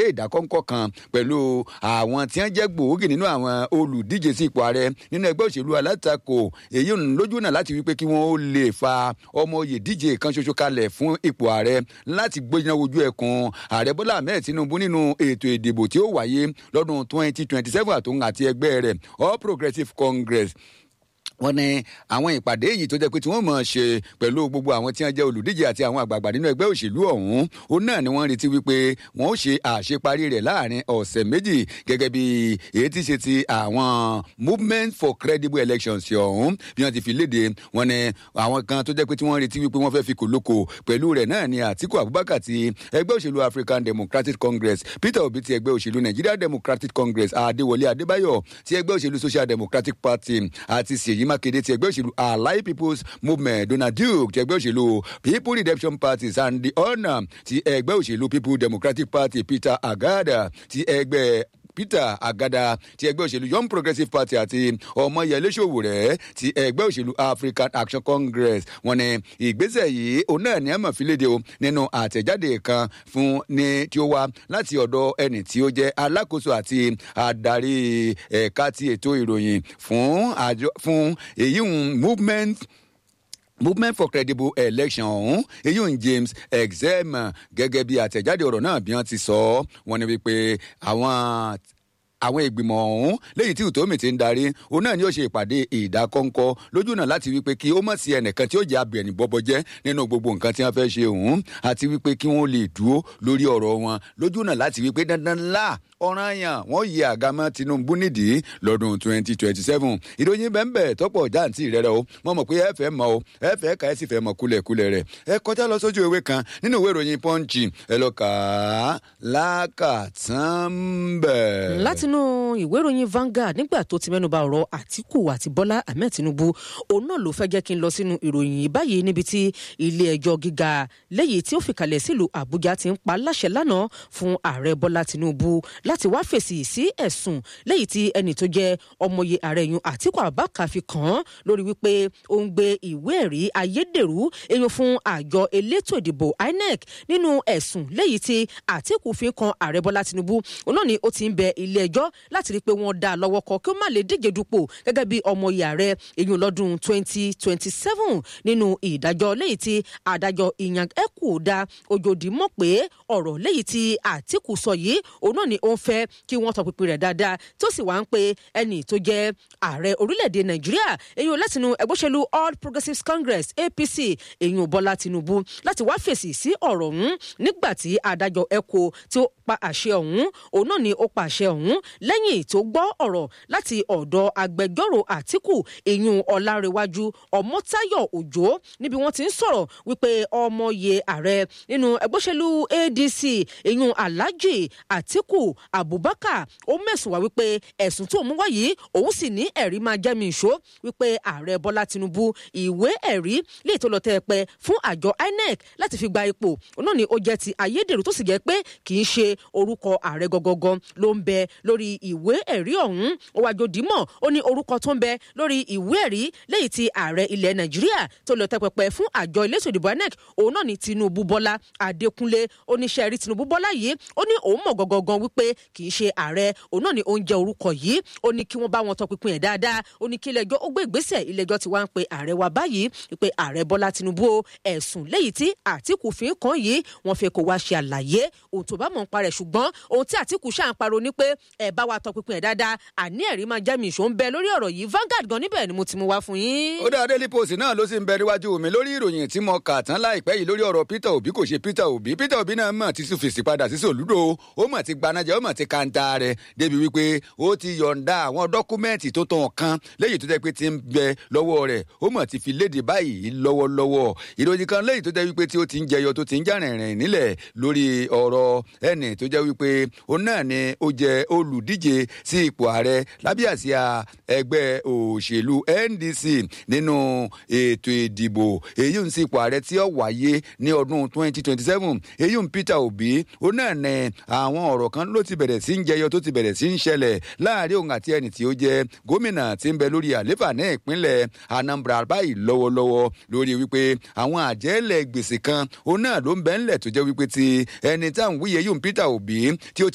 ìdákọ́ńkọ́ kan pẹ̀lú àwọn tí wọ́n jẹ́ gbòógì nínú àwọn olùdíje sí ipò ààrẹ nínú ẹgbẹ́ òṣèlú alátakò èyí ń lójú náà láti wípé kí wọ́n ó lè fa ọmọ oyè díje kan ṣoṣo kalẹ̀ fún ipò ààrẹ láti gbóná ojú ẹkùn ààrẹ bọ́lá ahmed tinubu nínú ètò ìdìbò tí ó wáyé lọ́dún twenty twenty seven àtòun àti ẹgbẹ́ rẹ̀ all progressives congress wọ́n ní àwọn ìpàdé yìí tó jẹ́ pé tí wọ́n mọ̀ ṣe pẹ̀lú gbogbo àwọn tí wọ́n jẹ́ olùdíje àti àwọn àgbààgbà nínú ẹgbẹ́ òṣèlú ọ̀hún òun náà ni wọ́n retí wípé wọ́n ó ṣe àṣeparí rẹ̀ láàrin ọ̀sẹ̀ méjì gẹ́gẹ́ bí èyí tí ṣe ti àwọn movement for credible elections ọ̀hún bí wọ́n ti fi léde wọ́n ní àwọn kan tó jẹ́ pé tí wọ́n retí wípé wọ́n fẹ́ fi kòlókò pẹ̀lú rẹ̀ náà ni àtiku abubakar ti ẹgbẹ́ òṣèlú african democratic congress peter obi ti ẹgbẹ́ òṣèlú nigeria democratic congress adéwọlé adébáyọ̀ ti ẹgbẹ́ òṣèlú social democratic party àti ṣèyí mákindé ti ẹgbẹ́ òṣèlú allied people's movement donald duke ti ẹgbẹ́ òṣèlú people redemption party sandy ona ti ẹgbẹ́ òṣèlú people democratic party peter agada ti ẹgbẹ́ peter agada ti ẹgbẹ́ òṣèlú young progressive party àti ọmọyẹlé sowore ti ẹgbẹ́ òṣèlú african action congress wọn ni ìgbésẹ̀ yìí òun náà ní àmọ̀ fílédè o nínú àtẹ̀jáde kan fún ní tí ó wá láti ọ̀dọ̀ ẹni tí ó jẹ́ alákòóso àti adarí ẹ̀ka ti ètò ìròyìn fún àjọ fún èyí movement movement for credible election ọ̀hún eyín james exem gẹ́gẹ́ bí àtẹ̀jáde ọ̀rọ̀ náà bí wọ́n ti sọ ọ́ wọ́n ní wípé àwọn àwọn ìgbìmọ̀ ọ̀hún léyìí tí utomi ti ń darí òun náà ni ó ṣe ìpàdé ìdákọ́ńkọ́ lójú náà láti wípé kí ó mọ̀ sí ẹnìkan tí ó jẹ́ abẹ̀rìn bọ́bọ́ jẹ́ nínú gbogbo nǹkan tí wọ́n fẹ́ ṣe òun àti wípé kí wọ́n lè dúró lórí ọ̀rọ̀ wọn lójú náà láti wípé dandan ńlá ọ̀ràn yàn wọ́n yí àgámọ́ tinubu nídìí lọ́dún twenty twenty seven ìròyìn bẹ́ẹ̀ tọ́pọ̀ jáǹtì rẹ̀ rẹ̀ o wọ́n mọ̀ pé ẹ fẹ́ mọ̀ o ẹ fẹ́ ka ẹ sì fẹ́ mọ̀ kúlẹ̀kúlẹ̀ rẹ̀ ẹ kọjá lọ sójú ewé kan nínú ìwé ìròyìn pọ́ǹchì ẹ lọ kà á lákàtàn bẹ́ẹ̀. látinú ìwé ìròyìn Vanguard nígbà tó ti mẹ́nuba ọ̀rọ̀ Àtíkù àti Bọ́lá Ahmed Tinubu òun náà ló fẹ́ jẹ́ kí n lọ sínú ìròyìn yìí báyìí níbi tí ilé ẹjọ́ gíga lẹ́yìn tí ó fìkàlẹ̀ sílùú Àbújá ti ń pa láṣẹ lánàá fún ààrẹ Bọ́lá Tinubu láti wá fèsì sí ẹ̀sùn lẹ́yìn tí ẹnì tó jẹ́ ọmọye ààrẹ yun Àtíkù Abubakar fi kàn án lórí wípé ó ń gbé ìwé ẹ̀rí ayédèrú èèyàn fún àjọ elétò ìdìbò INEC nínú ẹ̀sùn lẹ́yìn tí Àtíkù fi kan ààrẹ Bọ́lá Tinubu òun náà ni ó ti ń bẹ ilé ẹjọ́ láti rí i pé wọ́n dá a lọ́wọ́ kọ kí ó má lè díje dupò gẹ́gẹ́ bí ọmọye ààrẹ èèyàn lọ́dún 2027 nínú ìdájọ́ lẹ́yìn tí adájọ́ ìyàn ẹ̀kú dá ojòdì mọ̀ pé ọ̀rọ̀ lẹ́yìn tí Àtíkù sọ yìí òun náà ni ó ń fẹ́ kí wọ́n tọpinpin rẹ̀ dáadáa tó sì wá ń pe ẹnì tó jẹ́ ààrẹ orílẹ̀-èdè Nàìjíríà èèyàn látinú ẹgbẹ́sẹ̀lú All Progressives Congress APC èèyàn Bọ́lá Tinubu láti wá fèsì sí ọ̀rọ̀ ọ̀hún nígbà tí adájọ́ ẹ̀kọ́ tí ó pa àṣẹ ọ̀hún òun náà ni ó pa àṣẹ ọ̀hún lẹ́yìn tó gbọ́ ọ̀rọ̀ láti ọ̀dọ̀ agbẹjọ́rò Àtíkù èèyàn Ọlárẹ̀wájú Ọmọ́táyọ̀ Òjó níbi wọ́n ti ń sọ̀rọ̀ wípé ọmọye ààrẹ nínú ẹgbẹ́sẹ̀lú ADC èèyàn Alhaji Àtíkù Abubakar ó mẹ̀sùn wá wípé ẹ̀sùn tó mú wá yìí òun sì ní ẹ̀rí máa jẹ́ mi ìṣó wípé ààrẹ Bọ́lá Tinubu ìwé ẹ̀rí lè tó lọ tẹ́ ẹ pẹ́ fún àjọ INEC láti fi gba ipò òun náà ni ó jẹ́ ti ayédèrú tó sì jẹ́ pé kì í ṣe orúkọ ààrẹ gangan ló ń bẹ lórí ìwé ẹ̀rí ọ̀hún ó wájú dìímọ̀ ó ní orúkọ tó ń bẹ lórí ìwé ẹ̀rí lẹ́yìn tí ààrẹ ilẹ̀ Nàìjíríà tó lọ tẹ́ pẹpẹ fún àjọ elétò ìdìbò INEC òun náà ni Tinubu Bọ́lá Adékúnlé oníṣẹ́ rí Tinubu Bọ́lá yìí ó ní òun mọ̀ gangan wípé kì í ṣe ààrẹ òun náà ni ó ń jẹ orúkọ yìí ó ní kí wọ́n bá wọn tọpinpin ẹ̀ dáadáa ó ní kí ilé-ẹjọ́ ó gbé ìgbésẹ̀ ilé-ẹjọ́ ti wá ń pe ààrẹ wa báyìí wípé ààrẹ Bọ́lá Tinubu ẹ̀sùn lẹ́yìn tí Àtíkù fi ń kàn yìí wọ́n fẹ́ kó wá ṣe àlàyé ohun tó bá mọ̀ ń parẹ̀ ṣùgbọ́n ohun tí Àtíkù ṣáà ń pariwo ni pé ẹ bá wa tọpinpin ẹ̀ dáadáa àní ẹ̀rí máa jẹ́ mi ìṣó ń bẹ lórí ọ̀rọ̀ yìí Vanguard gan níbẹ̀ ni mo ti mú wá fún yín. ó dáa Daily Post náà ló sì ń bẹ níwájú mi lórí ìròyìn tí mo kà tán láìpẹ́ yìí lórí ọ̀rọ̀ Peter Obi kò ṣe Peter Obi Peter Obi náà mọ̀ ti sùn fèsì padà sí sòlúdò ó mọ̀ ti gbanájẹ́ ó mọ̀ ti kanta rẹ̀ débi wípé ó ti yọ̀ǹda àwọn dọ́kúmẹ́ǹtì tó tàn kan léyìí tó jẹ́ pé ti ń bẹ lọ́wọ́ rẹ̀ ó mọ̀ ti fi léde báyìí lọ́wọ́lọ́wọ́ ìròyìn kan léyìí tó jẹ́ wípé tí ó ti ń jẹyọ tó ti ń já rìnrìn nílẹ̀ lórí ọ̀rọ̀ ẹnì tó jẹ́ wípé òun náà ni ó jẹ́ olùdíje sí ipò ààrẹ lábẹ́ àsíá ẹgbẹ́ òṣèlú NDC nínú ètò ìdìbò èyí ń sí ipò ààrẹ tí ó wáyé ní ọdún 2027 èyí ń Peter Obi òun náà ní àwọn ọ̀rọ̀ kan ló ti bẹ̀rẹ̀ sí ń jẹyọ tó ti bẹ̀rẹ̀ sí ń ṣẹlẹ̀ láàrin òun àti ẹni tí ó jẹ́ gómìnà tí ń bẹ lórí àléfà ní ìpínlẹ̀ Anambra báyìí lọ́wọ́lọ́wọ́ lórí wípé àwọn àjẹ́lẹ̀ gbèsè kan òun náà ló ń bẹ ńlẹ̀ tó jẹ́ wípé ti ẹni táwọn wíyẹ yóò Peter Obi tí ó